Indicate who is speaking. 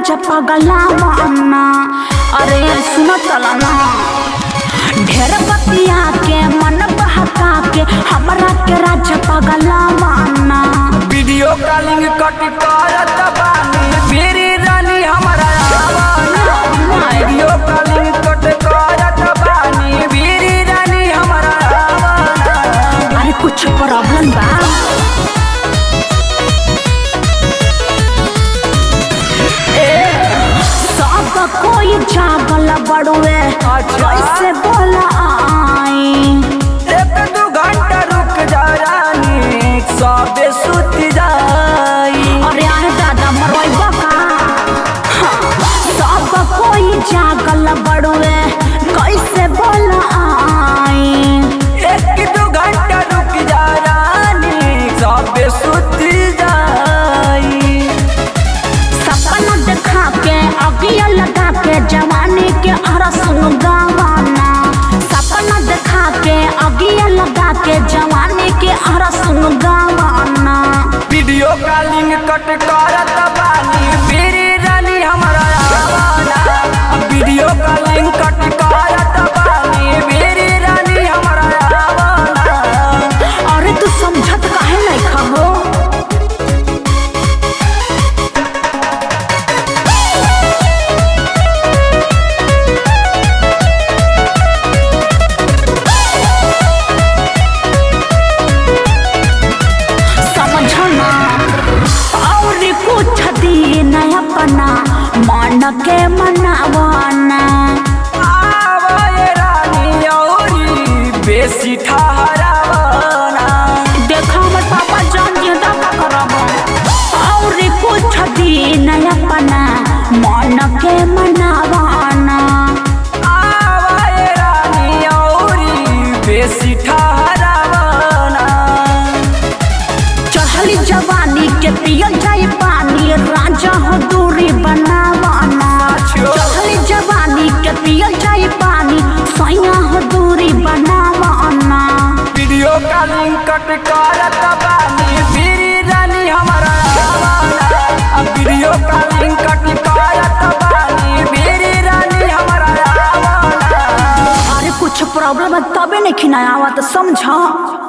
Speaker 1: राजा पगलावाना अरे सुन तलना ढेर बतिया के मन बहका के हमरा के राजा पगलावाना
Speaker 2: वीडियो कॉलिंग कट करत बानी मेरी रानी हमारा आवाना वीडियो कॉलिंग कट करत बानी मेरी रानी हमारा आवाना
Speaker 1: अरे कुछ प्रॉब्लम बा सब कोई जागल बड़ुए
Speaker 2: अच्छा।
Speaker 1: कैसे बोला आई
Speaker 2: एक दू घंटा रुक जा रानी सबे सुत जाई
Speaker 1: अरे अरे दादा मरवाइबा का हाँ, सब कोई जागल बड़ुए कैसे बोला आई
Speaker 2: एक दू घंटा रुक जा रानी सबे सुत जाई
Speaker 1: सपना देखा के अगिया लगा के जवानी के अरस गावाना सपना देखा के अगिया लगा के जवानी के अरस गावाना
Speaker 2: वीडियो कॉलिंग कट करत बानी मेरी रानी हमारा आवाना वीडियो कॉलिंग कट करत बानी मेरी रानी हमारा आवाना
Speaker 1: अरे तू समझत काहे नहीं खहो समझना और कुछ दिन अपना मन के मनावाना
Speaker 2: आवाए रानी औरी बेसी ठहरावाना
Speaker 1: देखा हमर पापा जान के दावा करब और कुछ दिन अपना मन के मनावाना
Speaker 2: आवाए रानी औरी बेसी ठहरावाना
Speaker 1: चढ़ली जवानी के पियल जाई पानी राजा हो दूरी बनावाना
Speaker 2: अच्छा।
Speaker 1: चढ़ली जवानी के पियल जाई पानी सैया हो दूरी बनावाना
Speaker 2: वीडियो कॉलिंग कट करत बानी मेरी रानी हमारा आवाना वीडियो कॉलिंग कट करत बानी मेरी रानी हमारा आवाना
Speaker 1: अरे कुछ प्रॉब्लम है तबे नहीं खिनाया तो समझ